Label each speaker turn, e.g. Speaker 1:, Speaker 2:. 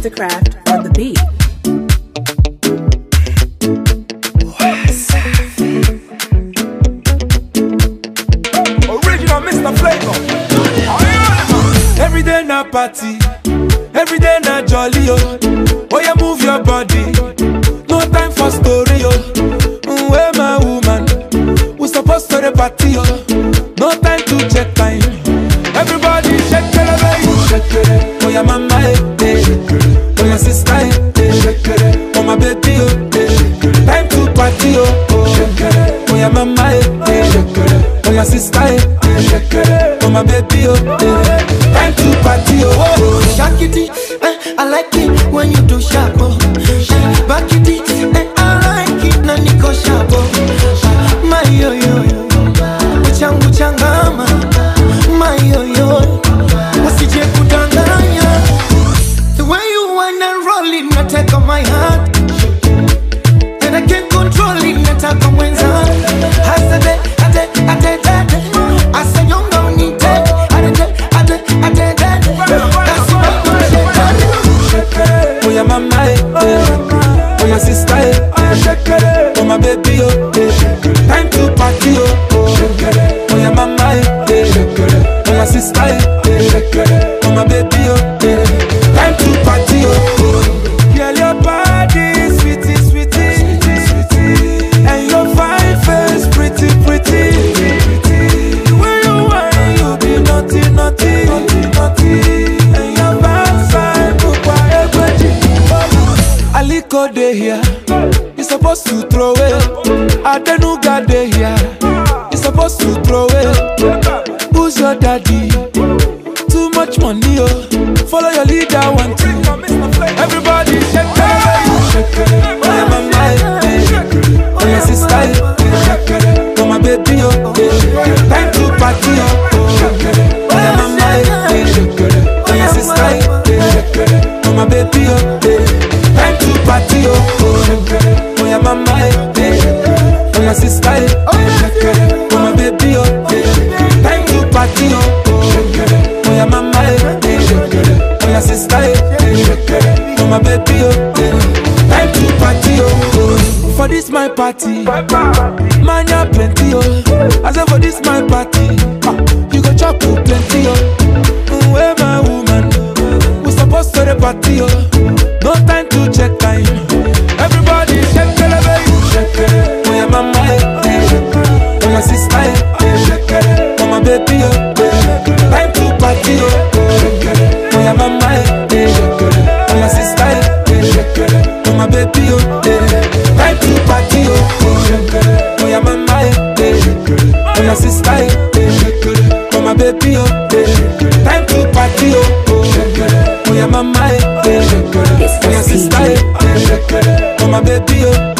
Speaker 1: Mastercraft on the beat.
Speaker 2: Original Mr. Flavor. Every day na party, every day na jolly oh. Oh yeah, move your body. No time for story oh. Mm, Where my woman? We supposed to the party oh. No time to check time. Everybody shake it, baby. Shake it. Oh yeah, mama eh, eh. Oh yeah, sister eh, eh. Oh my baby oh. eh. Time to party oh. oh. Oh yeah, mama eh, eh. Oh yeah, sister eh, eh. Oh my baby oh. eh. Time to party oh. oh.
Speaker 3: Shake it, eh, I like it when you do sharp. Oh. Eh, Back it, eh, I like it na niko sharp. Oh. My yo yo yo, uchangu changama. My yo yo, usije kudanganya. The way you wanna roll it, nataka my heart. And I can't control it, nataka mwenza. Hasade, ade, ade, ade. Asanyonga unite, ade, ade, ade, ade. That's why you shake
Speaker 2: Oh yeah, mama eh, eh. Oh yeah, sister eh, eh. Oh my baby oh, eh. Time to party oh, oh. Oh yeah, mama eh, eh. Oh yeah, sister eh, eh. Oh my baby oh, eh. Time to party oh, oh. Girl, your body sweetie, sweetie, sweetie, and your fine face pretty, pretty, pretty. The way you whine, you be naughty, naughty, naughty, and your backside bukwa egweji. Aliko dey here, you supposed to throw it. Adenuga dey here, you supposed to throw it. Who's your daddy? Too much money, oh. Follow your leader, one two. Everybody shake it, shake it. Oh yeah, mama, eh, eh. oh yeah, sister, eh. oh my baby, oh. eh. Time to party, oh. oh yeah, mama, eh, eh. oh yeah, sister, eh. oh my baby, oh. eh. Time to party, oh. oh yeah, mama, eh, eh. oh yeah, sister, eh. oh my baby, oh. eh. Time to party, oh. Oh yeah, mama, eh, eh. Oh yeah, sister, eh. Oh my baby, oh. eh. Time to party, oh. oh. For this my party, man ya plenty, oh. I say for this my party, ah, you go chop oh, plenty, oh. Mm, Where my woman? We supposed to the party, oh. No time to check time. Everybody shake it, baby. Shake it. Oh yeah, mama, eh, eh. Oh yeah, sister, eh. Oh my baby, oh. Time to party, oh. Oh yeah, mama, eh, eh. Oh yeah, sister, eh. Oh my baby, oh. Time to party, oh. Oh yeah, mama, eh, eh. Oh yeah, sister, eh. Oh my baby, oh. Time to party, oh. Oh yeah, mama, eh, eh. Oh yeah, sister, eh. Oh my baby, oh.